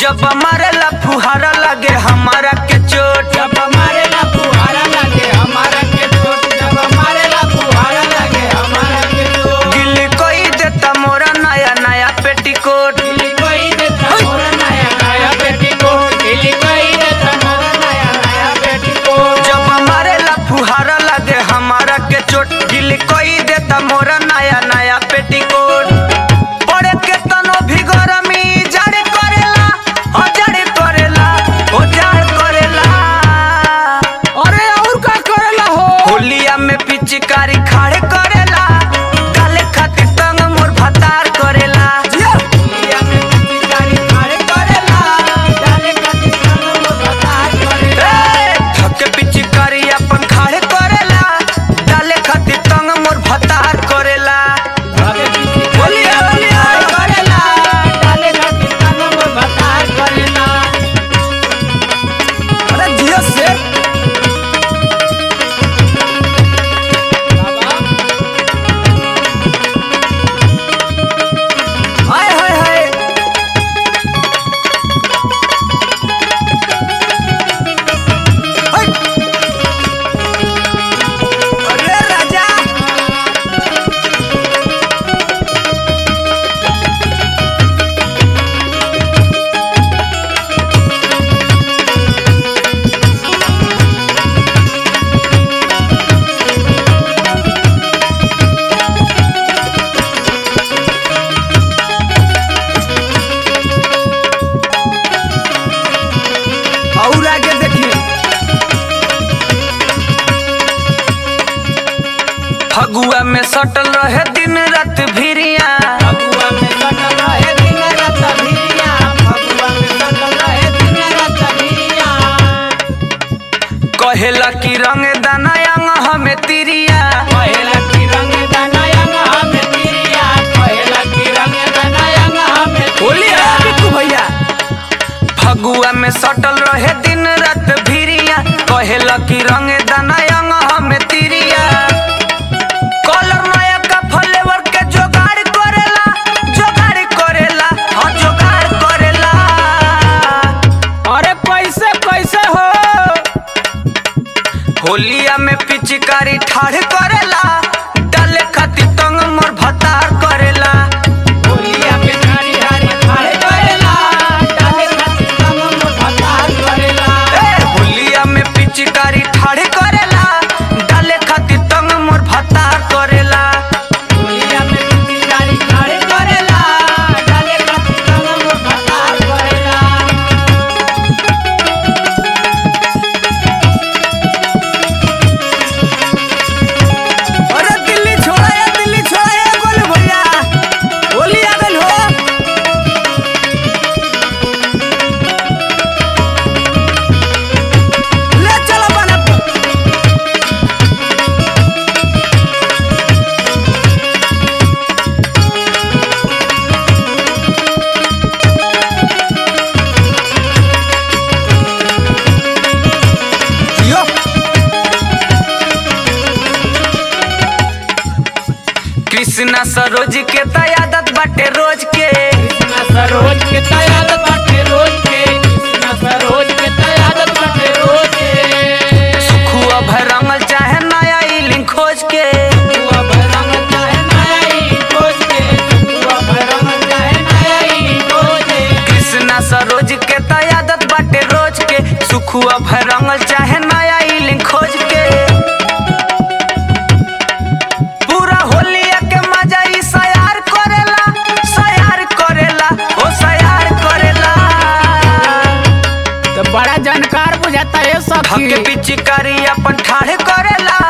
जब मारेला फुहारा लगे हमारा के चोट जब मारेला फुहारा लगे हमारा के चोट जब मारेला फुहारा लगे हमारा के चोट गिल कोई देता मोरा नया नया पेटीकोट गिली कोई देता मोरा नया नया पेटीकोट गिली कोई देता मोरा नया नया पेटीकोट जब मारेला फुहारा लगे हमारा के चोट गिल कोई देता मोरा नया नया पेटीकोट पड़े के तनो भी गरमी जड़ करेला ओ जड़ करेला ओ जड़ करेला अरे और का करेला हो होलिया में पिचकारी खाड़े करेला डाले खातिर तंग मोर भतार करेला होलिया में पिचकारी खाड़े करेला डाले खातिर तंग मोर भतार करेला ए, थके पिचकारी अपन खाड़े करेला डाले खातिर तंग मोर भतार करेला होलिया होलिया करेला डाले खातिर तंग मोर भतार करेला अरे जियो से हाय हाय हाय हाय। अरे राजा और आगे देखिए फगुआ में सटल रहे दिन रात भिरिया फगुआ में सटल रहे दिन रात भिरिया फगुआ में सटल रहे दिन रात भिरिया कहेला कि रंग दाना अंग हमें तिरिया कहेला कि रंग दाना अंग हमें तिरिया कहेला कि रंग दाना अंग हमें होलिया बिट्टू भैया फगुआ में सटल रहे दिन रात भिरिया कहेला कि रंग दाना अंग हमें तिरिया कलर नया का फ्लेवर के जोगाड़ करेला जोगाड़ करेला हाँ जोगाड़ करेला अरे कैसे कैसे हो होलिया में पिचकारी ठाढ़ करेला डाले खातिर तंग मोर भतार करेला होलिया पे नारी हारी खाड़े करेला डाले खातिर तंग मोर भतार करेला ए, होलिया में पिचकारी ठाढ़ करेला डाले खातिर तंग मोर भतार करेला होलिया में पिचकारी खाड़े करेला डाले खातिर तंग मोर भतार करेला अरे दिल्ली छोड़ा या दिल्ली छोड़ा या गोलू भैया होली आ गइल हो ले चलो बनत यो कृष्णा सरोज के तयादत बाटे रोज के कृष्णा सरोज के तयाद बाटे रोज के कृष्णा सरोज के तयाद बाटे रोज के सुखुआ भर रंगल चाहे नया ई लिंक खोज के सुआ भरंग चाहे नया ई खोज के सुआ भरंग चाहे नया ई खोज के कृष्णा सरोज के तयादत बाटे रोज के सुखुआ भर रंगल चाहे नया ई लिंक खोज के पूरा होलिया के मजा ई सयार करेला सयार करेला ओ सयार करेला तो बड़ा जानकार बुझाता है धके सखी पिचकारी अपन ठाढ़ करेला